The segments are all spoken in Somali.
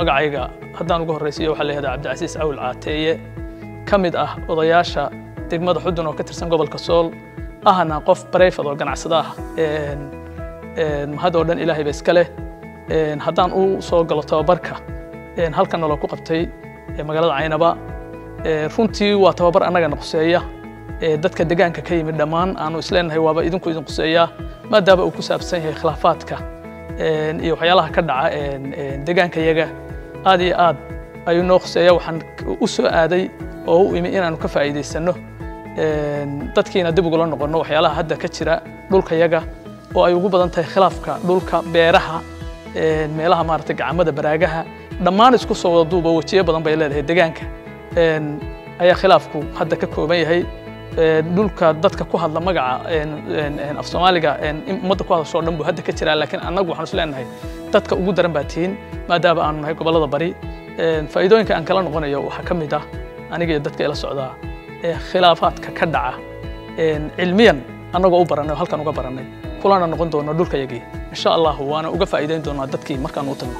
magacayga haddaan ugu horraysiiyo waxaa la yihahdaa cabdicasiis awil caateeye ka mid ah odayaasha degmada xudun oo ka tirsan gobolka sool ahna qof bareyfad oo ganacsada ah mahad oo dhan ilaahay ba iska leh haddaan u soo galo tababarka halkan naloo ku qabtay magaalada caynaba runtii waa tababar annagana quseeya dadka degaanka ka yimid dhammaan aanu isleenahay waaba idinku idin quseeyaa maadaama uu ku saabsan yahay khilaafaadka iyo waxyaalaha ka dhaca degaanka yaga aad iyo aad ayuu noo quseeya waxaan u soo aaday oo u imi inaanu ka faa'iidaysanno dadkiina dib ugula noqonno waxyaalaha hadda ka jira dhulka yaga oo ay ugu badan tahay khilaafka dhulka beeraha meelaha maaragtay gacamada baraagaha dhammaan isku soo wada duuba wejiyo badan bay leedahay degaanka ayaa khilaafku hadda ka kooban yahay dhulka dadka ku hadla magaca af soomaaliga ummadda ku hadasho o dhan buu hadda ka jiraa laakiin annagu waxaan isleenahay dadka ugu daran baa tihiin maadaama aanu nahay gobollada bari faa'iidooyinka aan kala noqonayo waxaa ka mid ah aniga iyo dadka ila socdaa khilaafaadka ka dhaca cilmiyan annagoo u barannay oo halkan uga barannay kulana noqon doono dhulkayagii insha allahu waana uga faa'iidayn doonaa dadkii markaan u tagno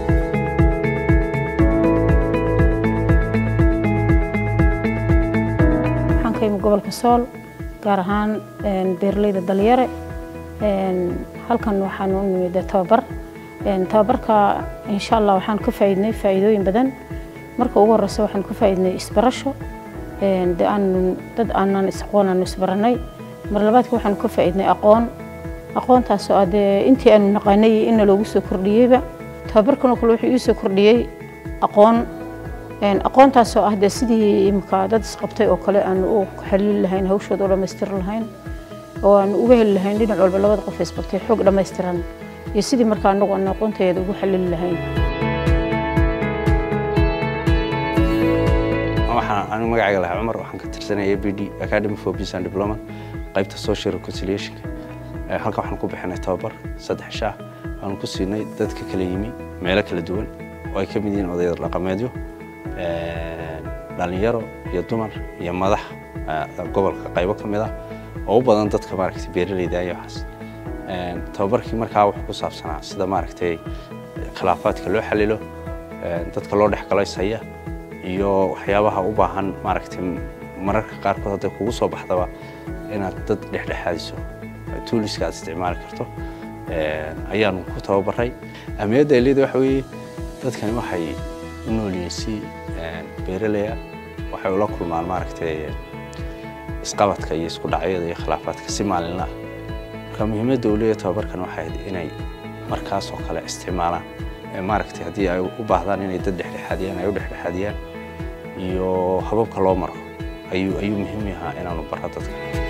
waxaan ka imi gobolka sool gaar ahaan beeraleyda dalyare halkan waxaan u nimid tababar tababarka insha allah waxaan ka faa'iidnay faa'iidooyin badan marka ugu horeysa waxaan ka faa'iidnay isbarasho dad aanan isaqoon aanu isbaranay mar labaadka waxaanu ka faa'iidnay aqoon aqoontaasoo ah dee intii aanu naqaanay inna loogu soo kordhiyeyba tababarkanoo kale wuxuu ii soo kordhiyey aqoon aqoontaasoo ah dee sidii imika dad isqabtay oo kale aanu u xalili lahayn hawshooda u dhammaystiri lahayn oo aanu uga heli lahayn dhinac walba labada qof isqabtay xoog dhammaystiran iyo sidii markaa anagu aanu aqoonteeda ugu xalili lahayn waxaan anigu magacayga lahaa cumar waxaan ka tirsanaya a b d academy for peace and development qaybta social reconciliationka halkan waxaan ku bixinay tababar saddex shaah waanu ku siinay dadka kala yimi meelo kala duwan oo ay ka mid yihiin odayada dhaqameedyo dhalinyaro iyo dumar iyo madax gobolka qaybo ka mid ah oo u badan dadka maaragtay beeraleyda iyo waxaas tababarkii markaa wuxuu ku saabsanaa sida maaragtay khilaafaadka loo xalilo dadka loo dhex galo ishaya iyo waxyaabaha u baahan maaragtay mararka qaarkood hadday kugu soo baxdaba inaad dad dhexdhexaadiso tuuliska aad isticmaali karto ayaanu ku tababaray ahmiyadda ay leedahay waxa weeye dadkani waxay u noolyihiin si beeraleya waxay ula kulmaan maaragtay isqabadka iyo isku dhacyada iyo khilaafaadka si maalinla ah marka muhiimadda uu leeyahay tababarkan waxay ahayd inay markaas oo kale isticmaalaan maaragtay haddii ay u baahdaan inay dad dhexdhexaadiyaan ay u dhexdhexaadiyaan iyo hababka loo maro ayuu ayuu muhiim yahaa inaanu barro dadka